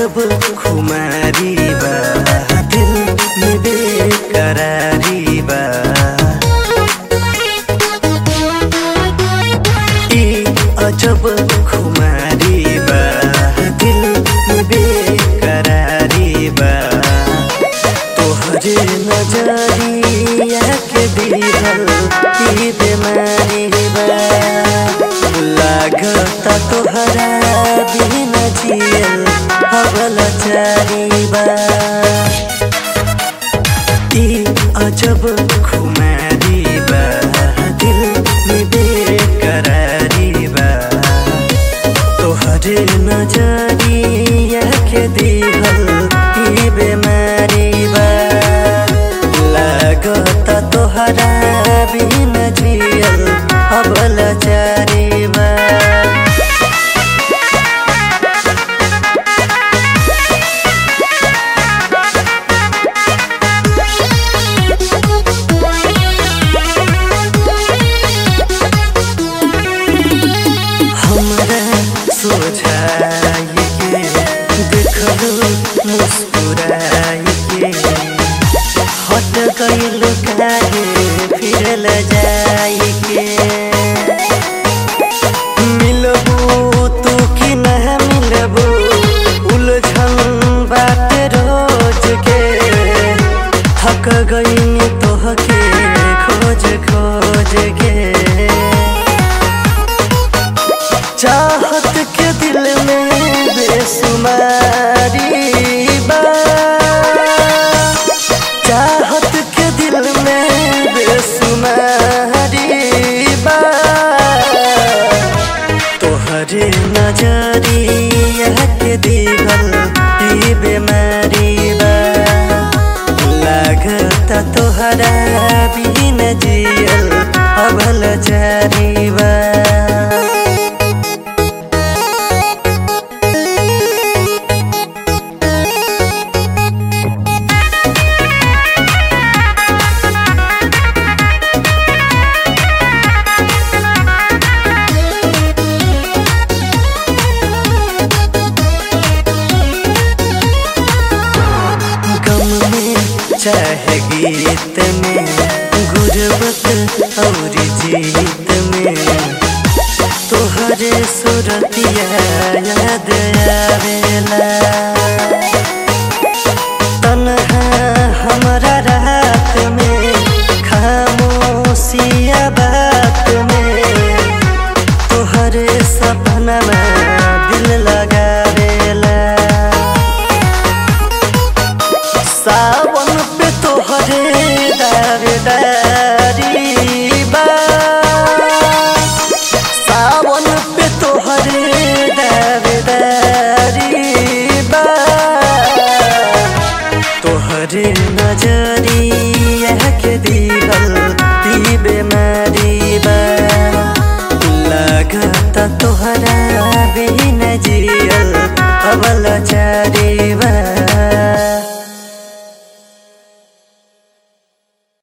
अजब खुमारी बा दिल में बेकरारी बा ई अजब खुमारी बा दिल में बेकरारी बा तोहरे नजरिया के दिहल ई बीमारी बा लागता तोहरा बिना जियल अगल चारी बा ई अजब खुमारी बा दिल में बेकरारी बा तोहरे नजरिया के दिहल ई बीमारी बा लागता तोहरा बिना जियल अबल चारी बा हमरा सोझाई के देखलो मुस्कुराई के हट गइल काहे फिरल जाई के मिलबू तू कि न मिलबू उलझन बात रोज के थक गई तोहके खोज खोज के चाहत के दिल में बेसुमारी बा चाहत के दिल में बेसुमारी बा तोहरे नजरिया के दिहल ई बीमारी बा लागता तोहरा बिन जियल अभल जारी बा गम में चाहे गीत में गुरबत और जीत में तोहरे सुरतिया याद आवेला तन्हा हमरा रात में खामोशिया बात में तोहरे सपना में दिल लगावेला सावन पे तोहरे दार दार